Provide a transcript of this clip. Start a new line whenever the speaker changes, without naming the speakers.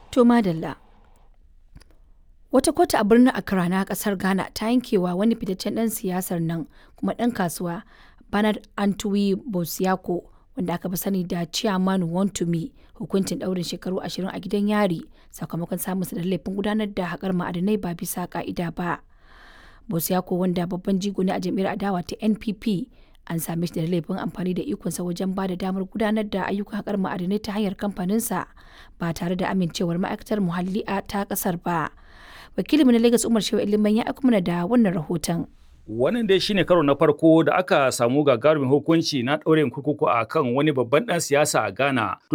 To madalla. Wata kotu a birnin Accra na kasar Ghana ta yankewa wani fitaccen ɗan siyasar nan kuma ɗan kasuwa Bernard Antwi Bosiako wanda aka fi sani da Chairman Wontumi hukuncin ɗaurin shekaru ashirin a gidan yari sakamakon samunsa da laifin gudanar da haƙar ma'adinai ba bisa ƙa'ida ba. Bosiako wanda babban jigo ne a jam'iyyar adawa ta NPP an same shi da laifin amfani da ikonsa wajen ba da damar gudanar da ayyukan haƙar ma'adinai ta hanyar kamfaninsa ba tare da amincewar ma'aikatar muhalli a ta ƙasar ba. Wakilinmu na Lagos Umar Shehu Iliman ya aiko mana da wannan rahoton.
Wannan dai shine karo na farko da aka samu gagarumin hukunci na ɗaurin kurkuku a kan wani babban ɗan siyasa a Ghana